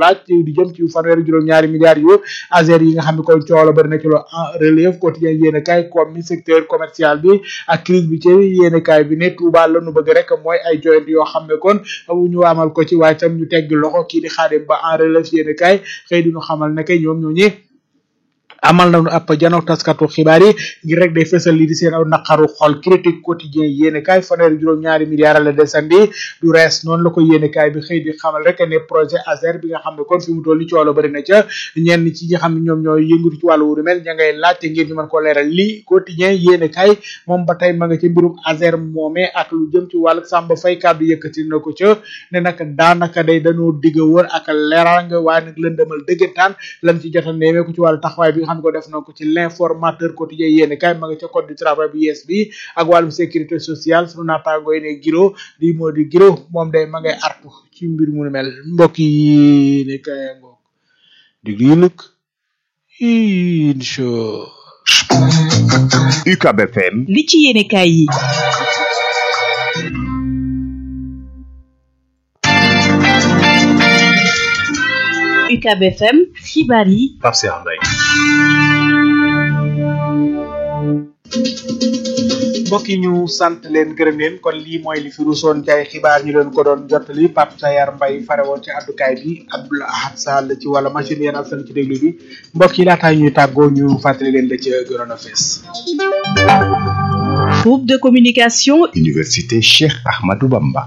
laaj di jëm ci fanweeri juróom-ñaari milliards yu azer yi nga xam ne kon coow la bëri na ci lo en relève quotidien yéen kaay comme mi secteur commercial bi ak crise bi ci yéen kaay bi ne Touba la nu bëgg rek mooy ay joyant yoo xam ne kon ñu amal ko ci waaye tam ñu tegg loxo kii di Xaadim Ba en relève yéen kaay xëy di ñu xamal ne kay ñoom ñoo ñi amal nañu ab janook taskatu xibaar yi ngir rek day fësal lii di seen aw naqaru xol critique quotidien yéene kaay fanweeri juróom-ñaari milliards la desandi du rees noonu la ko yéene kaay bi xëy di xamal rek ne projet ASER bi nga xam ne kon fi mu toll ni coolo bëri na ca ñenn ci ñi xam ne ñoom ñooy yëngatu ci wàllu wu mel ña ngay laajte ngir ñu mën ko leeral lii quotidien yéene kaay moom ba tey ma nga ci mbirum ASER moomee ak lu jëm ci wàllu Samba Fay kàddu yëkkati na ko ca ne nag daanaka day dañoo digg wër ak leeranga waaye nag lëndëmal dëggantaan lan ci jot a neemee ko ci wàllu taxawaay bi xam ko def na ko ci l'informateur quotidien yéen kay ma nga ca code du travail bu yees bi ak wàllum sécurité sociale sunu naataango yi ne giro di moo di giro moom day ma ngay artu ci mbir mu mel mbokk yi ne kay ngoog diglu yi nag incha UCAB FM li ci yéene kaay yi UCAB FM xibaar yi Pape Cheikh Mbaye mbokk yi ñu sant leen gërëm leen kon lii mooy li fi rusoon ci ay xibaar ñu leen ko doon jottali Pape Sayar Mbaye fare woon ci àddukaay bi Abdoul Ahad Sall ci wàllu machine yéen askan ci déglu bi mbokk yi laataa ñuy tàggoo ñu fàttali leen la ca gënoon a fees. groupe de communication Université Cheikh Ahmadou Bamba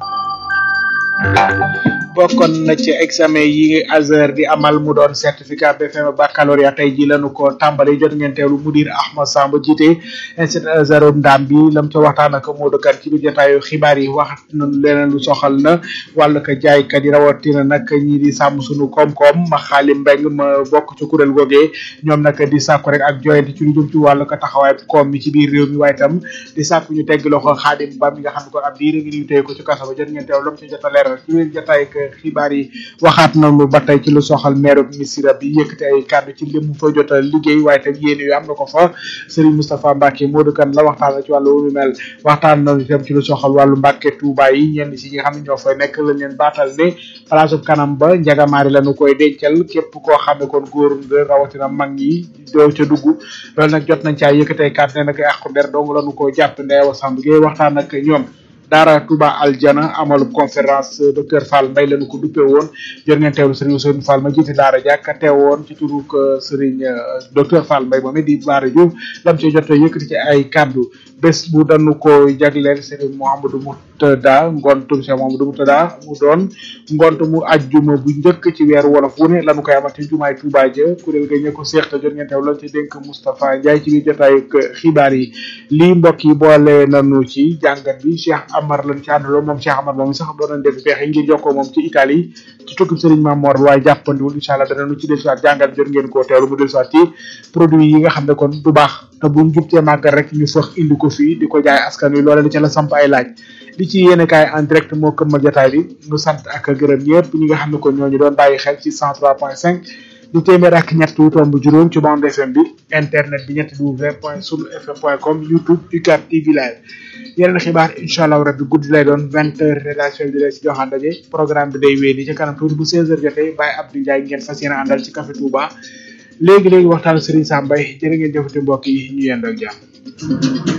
bokkoon na ci examen yi Azhar di amal mu doon certificat BFM baccalauréat tey ji lañu ko tàmbali jot ngeen teewlu mudir Ahmad Samba jiite institut Azhar Ndam bi lam ca waxtaan ak Modou Kane ci biir jotaayu xibaar yi wax nañu leneen lu soxal na wàllu ko jaaykat yi rawatina nag ñi di sàmm suñu koom-koom ma xaali mbeng ma bokk ci kuréel googee ñoom nag di sàkku rek ak joyante ci lu jëm ci wàllu ko taxawaay koom mi ci biir réew mi waaye itam di sàkku ñu tegg loxo xaadim ba mi nga xam ne ko ab diir ngi ñu téye ko ci kaso ba jot ngeen teew lam ci jot a leeral ci biir jotaay xibaar yi waxaat nañu ba tey ci lu soxal maire Missira bi yëkkati ay kàddu ci lim mu fa jot a liggéey waaye tam yéen yu am na ko fa Serigne Moustapha Mbacke Modou Kane la waxtaan ci wàllu wu mel waxtaan nañu itam ci lu soxal wàllu Mbacke Touba yi ñenn si ñi nga xam ne ñoo fay nekk lañ leen baatal ne place kanam ba njagamaari lañu koy dencal képp koo xam ne kon góor nga rawatina mag ñi doo ca dugg loolu nag jot nañ caa yëkkati ay kàddu ne nag àqu der dong lañu ko jàpp ndeewa Samb Gueye waxtaan ak ñoom daara Touba Aljana amalub conférence docteur Fall Mbaye lañu ko duppe woon jot ngeen teewlu Serigne Ousseynou Fall ma jiite daara jàkka teewoon ci turu Serigne docteur Fall Mbaye moom it di Baara Diouf lam ci jot yëkkati ci ay kaddu bés bu dañu ko jagleel Serigne Mouhamadou Moutada ngontum Cheikh Mouhamadou Moutada mu doon ngont mu ajjuma bu njëkk ci weeru wolof wu ne lañu koy amal ci jumaay Touba ja kuréel ga ña ko seex te jot ngeen teewlu lañ ci dénk Moustapha Ndiaye ci biir jotaayu xibaar yi lii mbokk yi boole nañu ci jàngat bi Cheikh Amar lañ ci àndaloo moom Cheikh Amar moom sax doon nañ def pexe ngir jokkoo moom ci Italie ci tukkib Serigne Mamor waaye jàppandiwul incha allah danañu ci dellusiwaat jàngat jot ngeen koo teewlu mu dellusiwaat ci produit yi nga xam ne kon du baax te bu jub cee màggal rek ñu fox indi ko fii di ko jaay askan wi loolee ca la samp ay laaj li ci yéene kaay en direct moo këmmal jotaay bi ñu sant ak gërëm ñëpp ñi nga xam ne kon ñooñu doon bàyyi xel ci 103.5 di téeméer ak ñett wu tomb juróom ci bande FM bi internet bi ñetti w point sunu fm point com youtube UCAB TV live yeneen xibaar incha allah rabbi guddi lay doon vingt heures rédaction bi di leen si joxaan daje programme bi day wéy ni ci kanam tuuti bu seize heures jotee Baye Abdou Ndiaye ngeen fas yéene àndal ci Café Touba léegi léegi waxtaan Serigne Sam Mbaye jërë ngeen jëfati mbokk yi ñu yendoo ak jàmm